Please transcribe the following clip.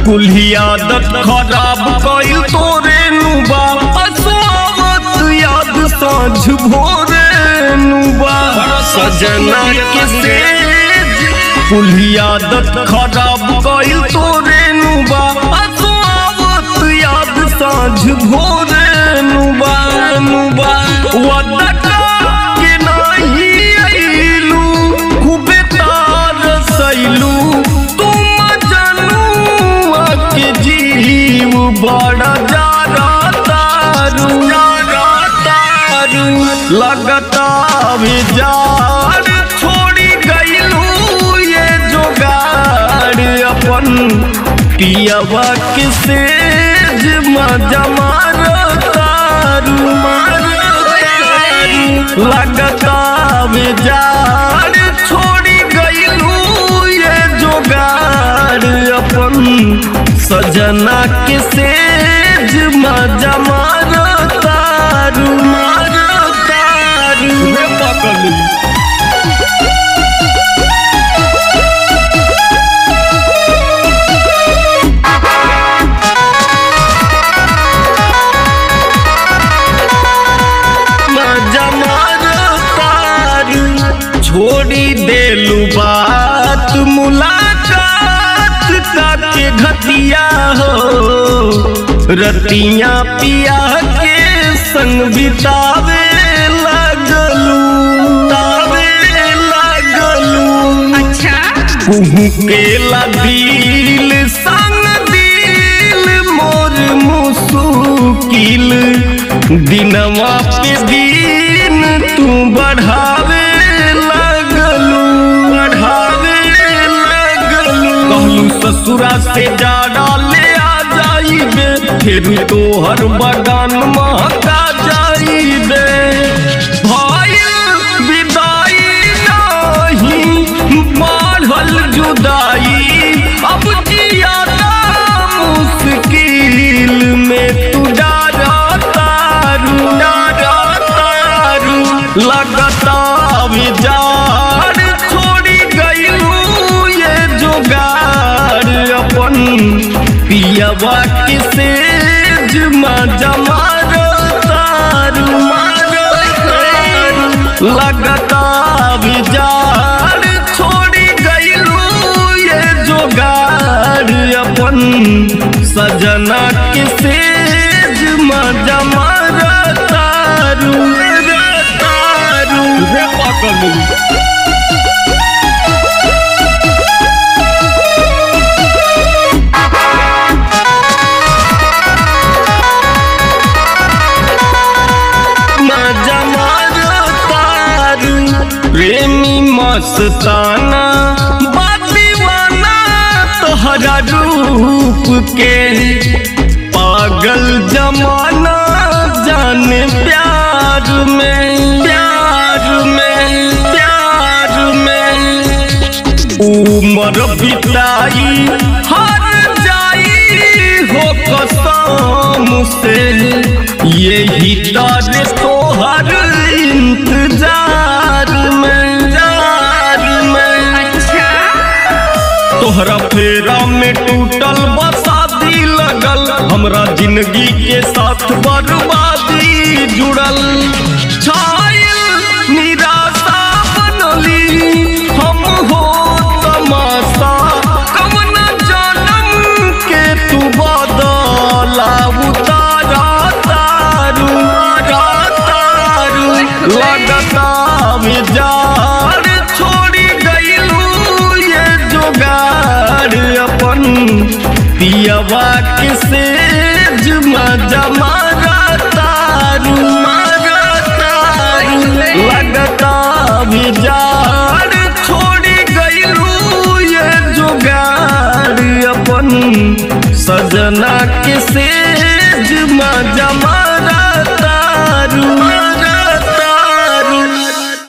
कुल्हियादत खराब कइल तोरे नुबा असोवत याद साँझ भोरे नुबा सजना के सेज कुल्हियादत खराब कइल तोरे नुबा असोवत याद साँझ भोरे नुबा नुबा वदका के नाही अइलू खूबे तार सैलू तुम जनुआ के जीव बड़ा जारा तारू जारा तारू लगता विजार छोड़ी गईलू ये जोगाड़ अपन पियवा के सेज मजा मारो तारू मारो तारू लगता विजार छोड़ी गईलू ये जोगाड़ अपन सजना के सेज मजा मारो तारू मारो तारू रे पकलू मजा मारो तारू छोड़ी देलू बात मुलाकात काके घटिया हो रतिया पिया के संग बितावे लगलू तावे लगलू अच्छा कुहू के दिल संग दिल मोर मुसुकिल दिनवा पे दिन तू बढ़ावे लगलू बढ़ावे लगलू कहलू ससुरा से जाड़ा ले आ जाइबे फिर तोहर बगान महका जाइबे भइल विदाई नहीं बढ़ल जुदाई अब जियादा मुश्किल में तू डारा तारू डारा तारू लगता विजार छोड़ी गईलू ये जोगार अपन पियवा के सेज मजा मारो तारू मारो तारू लगता विजार छोड़ी गईलू ये जोगार अपन सजना के सेज मजा मारो तारू रे तारू रे पकलू मजा मारो तारू प्रेमी मस्ताना बादीवाना तोहरा रूप के पागल जमाना जाने प्यार में प्यार में प्यार में उमर बिताई हर जाई हो कसम से यही डर तोहर इंतजार में जार में अच्छा तोहरा फेरा में टूटल बसादी लगल हमरा जिंदगी के साथ बर्बादी जुड़ल छायल निराशा बनली हम हो तमाशा कवन जनम के तू बदला उतारा तारू तारा तारू लगता विजार छोड़ी गईलू ये जोगार अपन पियवा के सेज मजा मारा तारू मारा तारू लगता विजार छोड़ी गईलू ये जोगार अपन सजना के सेज मजा मारा